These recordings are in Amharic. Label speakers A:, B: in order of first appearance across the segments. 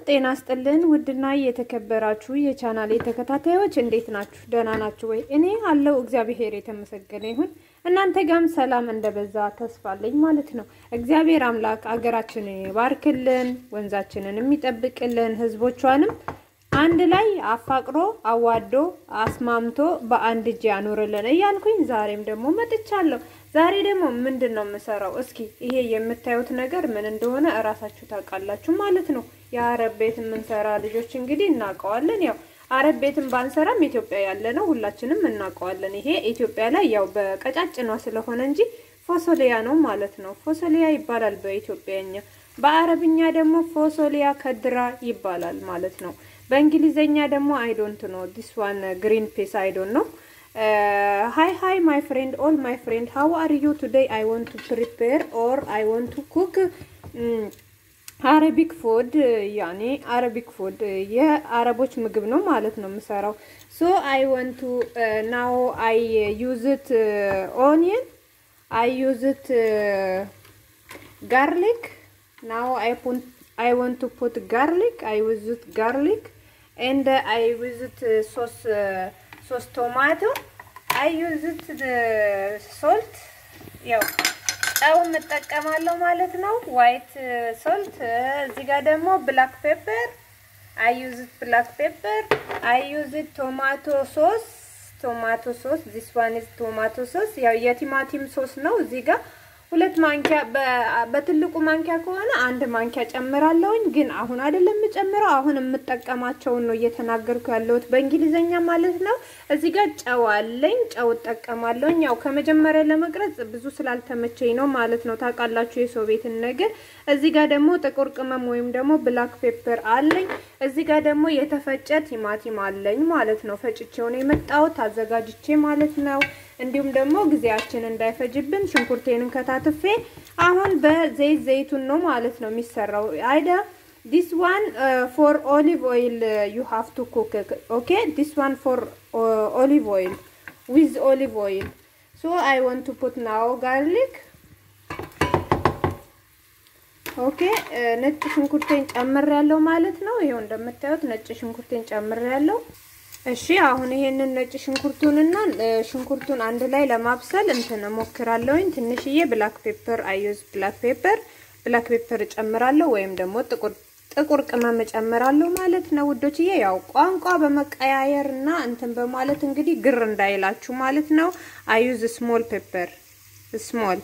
A: ጤና ስጥልን ውድና የተከበራችሁ የቻናሌ ተከታታዮች እንዴት ናችሁ? ደህና ናችሁ ወይ? እኔ አለው እግዚአብሔር የተመሰገነ ይሁን። እናንተ ጋም ሰላም እንደበዛ ተስፋ አለኝ ማለት ነው። እግዚአብሔር አምላክ አገራችንን ይባርክልን፣ ወንዛችንን የሚጠብቅልን፣ ህዝቦቿንም አንድ ላይ አፋቅሮ አዋዶ አስማምቶ በአንድ እጅ ያኑርልን እያልኩኝ ዛሬም ደግሞ መጥቻለሁ። ዛሬ ደግሞ ምንድን ነው የምሰራው? እስኪ ይሄ የምታዩት ነገር ምን እንደሆነ እራሳችሁ ታውቃላችሁ ማለት ነው። የአረብ ቤት የምንሰራ ልጆች እንግዲህ እናውቀዋለን። ያው አረብ ቤትን ባንሰራም ኢትዮጵያ ያለ ነው ሁላችንም እናውቀዋለን። ይሄ ኢትዮጵያ ላይ ያው በቀጫጭኗ ስለሆነ እንጂ ፎሶሊያ ነው ማለት ነው። ፎሶሊያ ይባላል በኢትዮጵያኛ። በአረብኛ ደግሞ ፎሶሊያ ከድራ ይባላል ማለት ነው። በእንግሊዘኛ ደግሞ አይዶንት ነው ዲስ ዋን ግሪን ፒስ አይዶንት ነው ሃይ ሃይ ማይ ፍሬንድ ኦል ማይ ፍሬንድ ሃው አር ዩ ቱዴይ አይ ወንት ቱ ፕሪፔር ኦር አይ ወንት ቱ ኩክ አረቢክ ፉድ ያኔ አረቢክ ፉድ የአረቦች ምግብ ነው ማለት ነው የምሰራው። ሶ አይ ወንት ቱ ናው አይ ዩዝት ኦኒየን አይ ዩዝት ጋርሊክ ናው አይ ፑት አይ ወንት ቱ ፑት ጋርሊክ አይ ዩዝት ጋርሊክ ኤንድ አይ ዩዝት ሶስ ሶስት ቶማቶ አይ ዩዝት ሶልት ያው ጨው እንጠቀማለሁ ማለት ነው። ዋይት ሶልት እዚህ ጋር ደግሞ ብላክ ፔፐር አይ ዩዝት ብላክ ፔፐር አይ ዩዝት ቶማቶ ሶስ ቶማቶ ሶስ ዚስ ዋን ኢዝ ቶማቶ ሶስ ያው የቲማቲም ሶስ ነው እዚህ ጋር ሁለት ማንኪያ በትልቁ ማንኪያ ከሆነ አንድ ማንኪያ ጨምራለሁኝ። ግን አሁን አይደለም የምጨምረው፣ አሁን የምጠቀማቸውን ነው እየተናገርኩ ያለሁት በእንግሊዘኛ ማለት ነው። እዚህ ጋር ጨው አለኝ፣ ጨው እጠቀማለሁኝ። ያው ከመጀመሪያ ለመቅረጽ ብዙ ስላልተመቸኝ ነው ማለት ነው። ታውቃላችሁ የሰው ቤትን ነገር። እዚህ ጋር ደግሞ ጥቁር ቅመም ወይም ደግሞ ብላክ ፔፐር አለኝ። እዚህ ጋር ደግሞ የተፈጨ ቲማቲም አለኝ ማለት ነው። ፈጭቼው ነው የመጣሁት አዘጋጅቼ ማለት ነው። እንዲሁም ደግሞ ጊዜያችን እንዳይፈጅብን ሽንኩርቴንን ከታትፌ አሁን በዘይት ዘይቱን ነው ማለት ነው የሚሰራው። አይዳ ዲስ ዋን ፎር ኦሊቭ ኦይል ዩ ሃቭ ቱ ኩክ ኦኬ ዲስ ዋን ፎር ኦሊቭ ኦይል ዊዝ ኦሊቭ ኦይል ሶ አይ ዋንት ቱ ፑት ናው ጋርሊክ ኦኬ ነጭ ሽንኩርቴን ጨምር ያለው ማለት ነው። ይሄው እንደምታዩት ነጭ ሽንኩርቴን ጨምር ያለው እሺ አሁን ይሄንን ነጭ ሽንኩርቱንና ሽንኩርቱን አንድ ላይ ለማብሰል እንትን እሞክራለሁኝ። ትንሽዬ ብላክ ፔፐር አዩዝ ብላክ ፔፐር ብላክ ፔፐር እጨምራለሁ ወይም ደግሞ ጥቁር ጥቁር ቅመም እጨምራለሁ ማለት ነው ውዶችዬ። ያው ቋንቋ በመቀያየር እና እንትን በማለት እንግዲህ ግር እንዳይላችሁ ማለት ነው። አዩዝ ስሞል ፔፐር ስሞል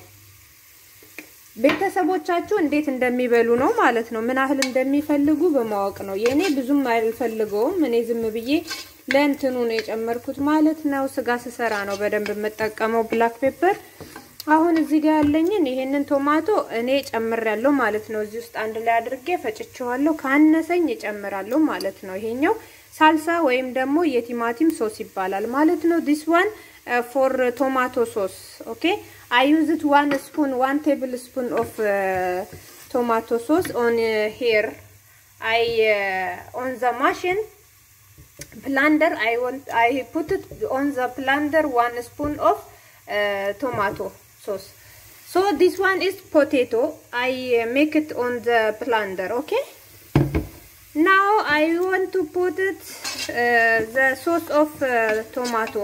A: ቤተሰቦቻችሁ እንዴት እንደሚበሉ ነው ማለት ነው። ምን ያህል እንደሚፈልጉ በማወቅ ነው። የእኔ ብዙም አልፈልገውም። እኔ ዝም ብዬ ለእንትኑ ነው የጨመርኩት ማለት ነው። ስጋ ስሰራ ነው በደንብ የምጠቀመው ብላክ ፔፐር። አሁን እዚህ ጋር ያለኝን ይሄንን ቶማቶ እኔ ጨምሬያለሁ ማለት ነው። እዚህ ውስጥ አንድ ላይ አድርጌ ፈጭቼዋለሁ። ካነሰኝ እጨምራለሁ ማለት ነው። ይሄኛው ሳልሳ ወይም ደግሞ የቲማቲም ሶስ ይባላል ማለት ነው። ዲስ ዋን ፎር ቶማቶ ሶስ ኦኬ አይ ዩዝድ ዋን ስፑን ዋን ቴብል ስፑን ኦፍ ቶማቶ ሶስ ኦን ሄር አይ ኦን ዘ ማሽን blender I want I put it on the blender one spoon of uh, tomato sauce so this one is potato I uh, make it on the blender okay now I want to put it uh, the sauce of tomato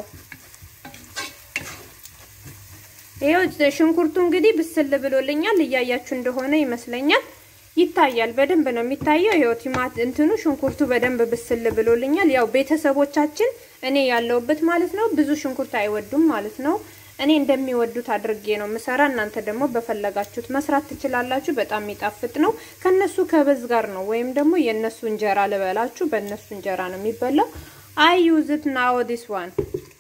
A: ይኸው ሽንኩርቱ እንግዲህ ብስል ብሎልኛል እያያችሁ እንደሆነ ይመስለኛል ይታያል በደንብ ነው የሚታየው። ይኸው ቲማት እንትኑ ሽንኩርቱ በደንብ ብስል ብሎልኛል። ያው ቤተሰቦቻችን እኔ ያለውበት ማለት ነው ብዙ ሽንኩርት አይወዱም ማለት ነው። እኔ እንደሚወዱት አድርጌ ነው ምሰራ። እናንተ ደግሞ በፈለጋችሁት መስራት ትችላላችሁ። በጣም የሚጣፍጥ ነው። ከነሱ ከበዝ ጋር ነው ወይም ደግሞ የነሱ እንጀራ ልበላችሁ፣ በእነሱ እንጀራ ነው የሚበላው። አይ ዩዝት ናው ዲስ ዋን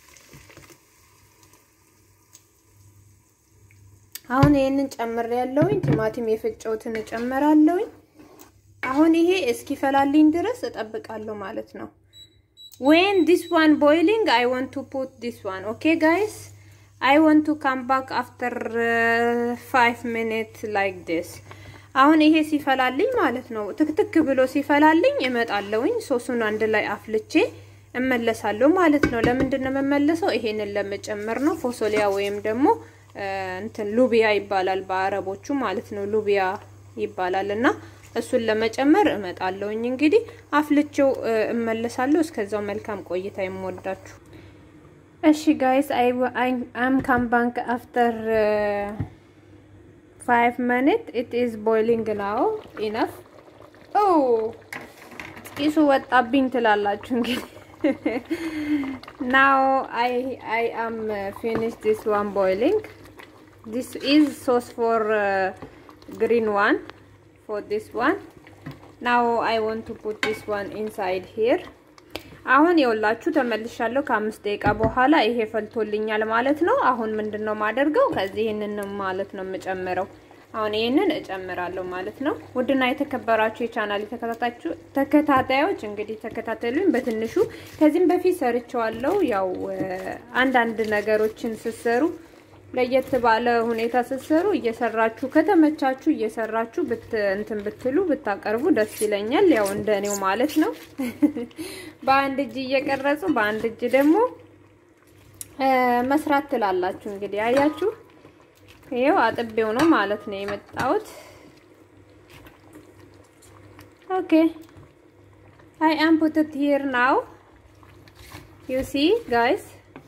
A: አሁን ይሄንን ጨምር ያለውኝ ቲማቲም የፈጨውትን እጨምራለሁኝ። አሁን ይሄ እስኪፈላልኝ ድረስ እጠብቃለሁ ማለት ነው። ዌን ዲስ ዋን ቦይሊንግ አይ ዋንት ቱ ፑት ዲስ ዋን ኦኬ ጋይስ አይ ዋንት ቱ ካም ባክ አፍተር ፋይቭ ሚኒት ላይክ ዲስ። አሁን ይሄ ሲፈላልኝ ማለት ነው ትክትክ ብሎ ሲፈላልኝ እመጣለሁኝ። ሶሱን አንድ ላይ አፍልቼ እመለሳለሁ ማለት ነው። ለምንድን ነው የምመለሰው? ይሄንን ለመጨመር ነው። ፎሶሊያ ወይም ደግሞ እንትን ሉቢያ ይባላል በአረቦቹ ማለት ነው። ሉቢያ ይባላል እና እሱን ለመጨመር እመጣለሁኝ። እንግዲህ አፍልቼው እመለሳለሁ። እስከዛው መልካም ቆይታ የምወዳችሁ። እሺ ጋይስ አይ አም ካም ባንክ አፍተር ፋይቭ ሚኒት ኢት ኢዝ ቦይሊንግ ናው ኢነፍ ኦ ጢሱ ወጣብኝ ትላላችሁ እንግዲህ ናው አይ አይ አም ፊኒሽ ዲስ ዋን ቦይሊንግ ዲስ ኢዝ ሶስ ፎር ግሪን ዋን ፎር ዲስ ዋን ናው አይ ዋንት ቱ ፑት ዲስ ዋን ኢንሳይድ ሂር አሁን የውላችሁ ተመልሻለሁ። ከአምስት ደቂቃ በኋላ ይሄ ፈልቶልኛል ማለት ነው። አሁን ምንድን ነው ማደርገው? ከዚህ ይህንን ማለት ነው የምጨምረው። አሁን ይህንን እጨምራለሁ ማለት ነው። ውድና የተከበራችሁ የቻናል ተከታታዮች እንግዲህ ተከታተሉኝ በትንሹ ከዚህም በፊት ሰርቸዋለሁ። ያው አንዳንድ ነገሮችን ስትሰሩ ለየት ባለ ሁኔታ ስትሰሩ እየሰራችሁ ከተመቻችሁ እየሰራችሁ ብት እንትን ብትሉ ብታቀርቡ ደስ ይለኛል። ያው እንደኔው ማለት ነው። በአንድ እጅ እየቀረጹ በአንድ እጅ ደግሞ መስራት ትላላችሁ። እንግዲህ አያችሁ፣ ይሄው አጥቤው ነው ማለት ነው የመጣሁት። ኦኬ አይ አም ፑት ኢት ሂር ናው ዩ ሲ ጋይስ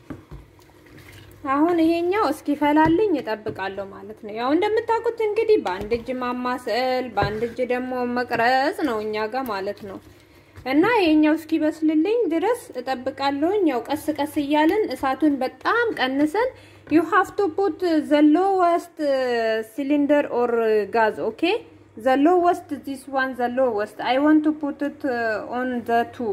A: አሁን ይሄኛው እስኪፈላልኝ እጠብቃለሁ ማለት ነው። ያው እንደምታውቁት እንግዲህ በአንድ እጅ ማማሰል በአንድ እጅ ደግሞ መቅረጽ ነው እኛ ጋር ማለት ነው። እና ይሄኛው እስኪበስልልኝ ድረስ እጠብቃለሁኝ። ያው ቀስ ቀስ እያልን እሳቱን በጣም ቀንሰን ዩ ሃቭ ቱ ፑት ዘ ሎወስት ሲሊንደር ኦር ጋዝ ኦኬ ዘ ሎወስት ዚስ ዋን ዘ ሎወስት አይ ዋንት ቱ ፑት ኢት ኦን ዘ ቱ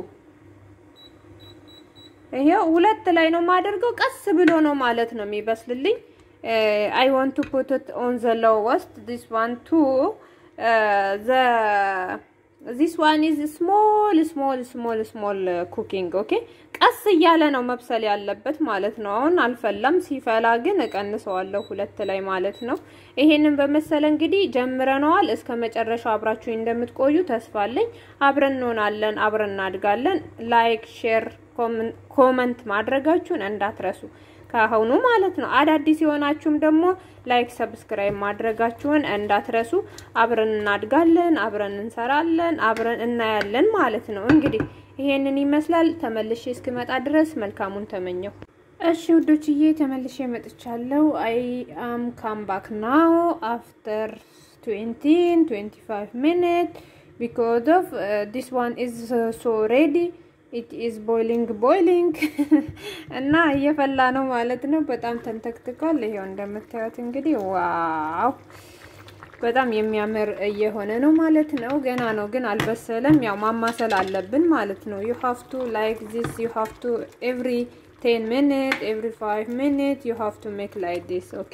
A: ይሄው ሁለት ላይ ነው የማደርገው። ቀስ ብሎ ነው ማለት ነው የሚበስልልኝ። አይ ዋንት ቱ ፑት ኢት ኦን ዘ ሎወስት ዲስ ዋን ቱ ዘ ዚስ ዋን ኢዝ ስሞል ስሞል ስሞል ስሞል ኩኪንግ ኦኬ። ቀስ እያለ ነው መብሰል ያለበት ማለት ነው። አሁን አልፈላም። ሲፈላ ግን እቀንሰዋለሁ ሁለት ላይ ማለት ነው። ይሄንን በመሰለ እንግዲህ ጀምረነዋል። እስከ መጨረሻው አብራችሁ እንደምትቆዩ ተስፋ አለኝ። አብረን እንሆናለን፣ አብረን እናድጋለን። ላይክ ሼር ኮመንት ማድረጋችሁን እንዳትረሱ ከአሁኑ ማለት ነው። አዳዲስ የሆናችሁም ደግሞ ላይክ ሰብስክራይብ ማድረጋችሁን እንዳትረሱ። አብረን እናድጋለን፣ አብረን እንሰራለን፣ አብረን እናያለን ማለት ነው። እንግዲህ ይሄንን ይመስላል። ተመልሼ እስክመጣ ድረስ መልካሙን ተመኘው። እሺ ውዶችዬ ተመልሼ መጥቻለሁ። አይ አም ካም ባክ ናው አፍተር 20 25 ሚኒት ቢኮዝ ኦፍ ዲስ ዋን ኢዝ ሶ ሬዲ ኢት ኢዝ ቦይሊንግ ቦይሊንግ እና እየፈላ ነው ማለት ነው። በጣም ተንተክትቋል። ይሄው እንደምታዩት እንግዲህ ዋው በጣም የሚያምር እየሆነ ነው ማለት ነው። ገና ነው ግን አልበሰለም። ያው ማማሰል አለብን ማለት ነው። ዩ ሃቭ ቱ ላይክ ዚስ ዩ ሃቭ ቱ ኤቭሪ ቴን ሚኒት ኤቭሪ ፋይቭ ሚኒት ዩ ሃቭ ቱ ሜክ ላይክ ዲስ ኦኬ።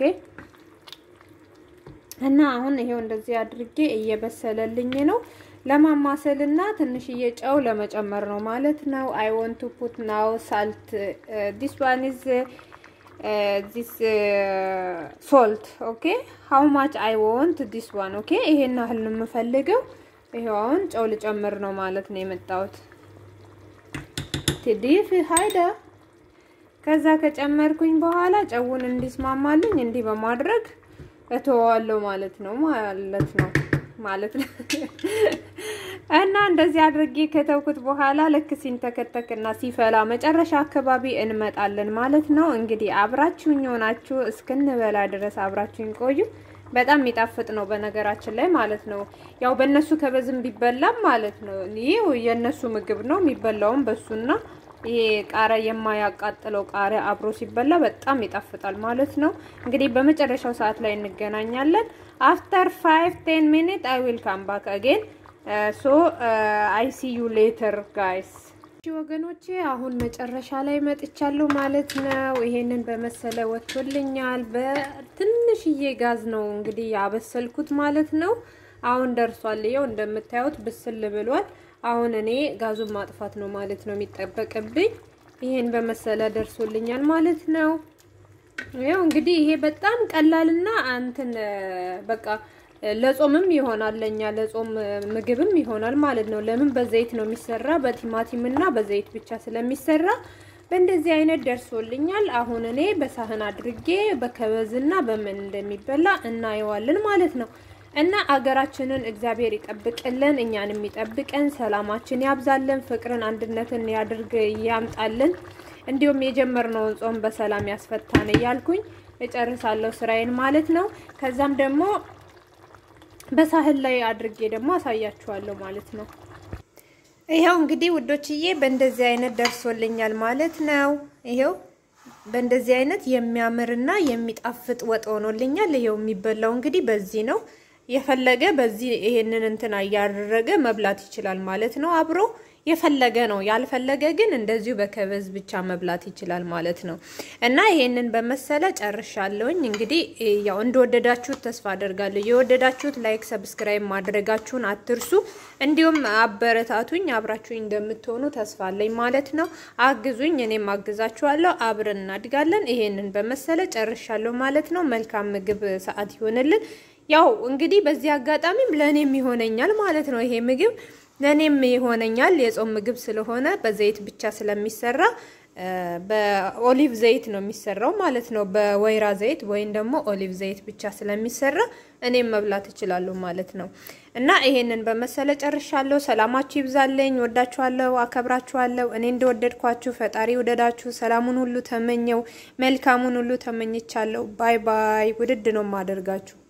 A: እና አሁን ይሄው እንደዚህ አድርጌ እየበሰለልኝ ነው ለማማሰል እና ትንሽዬ ጨው ለመጨመር ነው ማለት ነው። አይ ወንት ቱ ፑት ናው ሳልት ዲስ ዋን ኢዝ ዲስ ሶልት ኦኬ ሃው ማች አይ ወንት ዲስ ዋን ኦኬ። ይሄን ያህል ነው የምፈልገው። ይሄው አሁን ጨው ልጨምር ነው ማለት ነው የመጣሁት። ትዲፍ ሃይዳ ከዛ ከጨመርኩኝ በኋላ ጨውን እንዲስማማልኝ እንዲህ በማድረግ እተወዋለሁ ማለት ነው ማለት ነው ማለት ነው። እና እንደዚህ አድርጌ ከተውኩት በኋላ ልክ ሲንተከተክና ሲፈላ መጨረሻ አካባቢ እንመጣለን ማለት ነው። እንግዲህ አብራችሁኝ ሆናችሁ እስክንበላ ድረስ አብራችሁኝ ቆዩ። በጣም የሚጣፍጥ ነው በነገራችን ላይ ማለት ነው። ያው በእነሱ ከበዝም ቢበላም ማለት ነው። ይህ የእነሱ ምግብ ነው የሚበላውም በሱና ይሄ ቃሪያ የማያቃጥለው ቃሪያ አብሮ ሲበላ በጣም ይጣፍጣል ማለት ነው። እንግዲህ በመጨረሻው ሰዓት ላይ እንገናኛለን። አፍተር ፋይቭ ቴን ሚኒት አይ ዊል ካም ባክ አጌን ሶ አይ ሲ ዩ ሌተር ጋይስ። ወገኖቼ አሁን መጨረሻ ላይ መጥቻለሁ ማለት ነው። ይሄንን በመሰለ ወጥቶልኛል። በትንሽዬ ጋዝ ነው እንግዲህ ያበሰልኩት ማለት ነው። አሁን ደርሷል። ይኸው እንደምታዩት ብስል ብሏል። አሁን እኔ ጋዙን ማጥፋት ነው ማለት ነው የሚጠበቅብኝ። ይሄን በመሰለ ደርሶልኛል ማለት ነው። ያው እንግዲህ ይሄ በጣም ቀላልና አንተን በቃ ለጾምም ይሆናል ለኛ ለጾም ምግብም ይሆናል ማለት ነው። ለምን በዘይት ነው የሚሰራ በቲማቲም እና በዘይት ብቻ ስለሚሰራ በእንደዚህ አይነት ደርሶልኛል። አሁን እኔ በሳህን አድርጌ በከበዝና በምን እንደሚበላ እናየዋለን ማለት ነው። እና አገራችንን እግዚአብሔር ይጠብቅልን፣ እኛንም ይጠብቀን፣ ሰላማችን ያብዛልን፣ ፍቅርን አንድነትን ያድርግ ያምጣልን። እንዲሁም የጀመርነውን ጾም በሰላም ያስፈታን እያልኩኝ እጨርሳለሁ ስራዬን ማለት ነው። ከዛም ደግሞ በሳህል ላይ አድርጌ ደግሞ አሳያችኋለሁ ማለት ነው። ይኸው እንግዲህ ውዶችዬ በእንደዚህ አይነት ደርሶልኛል ማለት ነው። ይኸው በእንደዚህ አይነት የሚያምርና የሚጣፍጥ ወጥ ሆኖልኛል። ይኸው የሚበላው እንግዲህ በዚህ ነው። የፈለገ በዚህ ይሄንን እንትና እያደረገ መብላት ይችላል ማለት ነው። አብሮ የፈለገ ነው። ያልፈለገ ግን እንደዚሁ በከበዝ ብቻ መብላት ይችላል ማለት ነው። እና ይሄንን በመሰለ ጨርሻለሁኝ። እንግዲህ ያው እንደወደዳችሁት ተስፋ አደርጋለሁ። የወደዳችሁት ላይክ፣ ሰብስክራይብ ማድረጋችሁን አትርሱ። እንዲሁም አበረታቱኝ። አብራችሁኝ እንደምትሆኑ ተስፋ አለኝ ማለት ነው። አግዙኝ፣ እኔም አግዛችኋለሁ። አብረን እናድጋለን። ይሄንን በመሰለ ጨርሻለሁ ማለት ነው። መልካም ምግብ ሰዓት ይሆንልን። ያው እንግዲህ በዚህ አጋጣሚም ለእኔም ይሆነኛል ማለት ነው። ይሄ ምግብ ለእኔም ይሆነኛል የጾም ምግብ ስለሆነ በዘይት ብቻ ስለሚሰራ በኦሊቭ ዘይት ነው የሚሰራው ማለት ነው። በወይራ ዘይት ወይም ደግሞ ኦሊቭ ዘይት ብቻ ስለሚሰራ እኔም መብላት እችላለሁ ማለት ነው። እና ይሄንን በመሰለ ጨርሻለሁ። ሰላማችሁ ይብዛለኝ። ወዳችኋለሁ፣ አከብራችኋለሁ። እኔ እንደወደድኳችሁ ፈጣሪ ውደዳችሁ። ሰላሙን ሁሉ ተመኘው፣ መልካሙን ሁሉ ተመኝቻለሁ። ባይ ባይ። ውድድ ነው የማደርጋችሁ።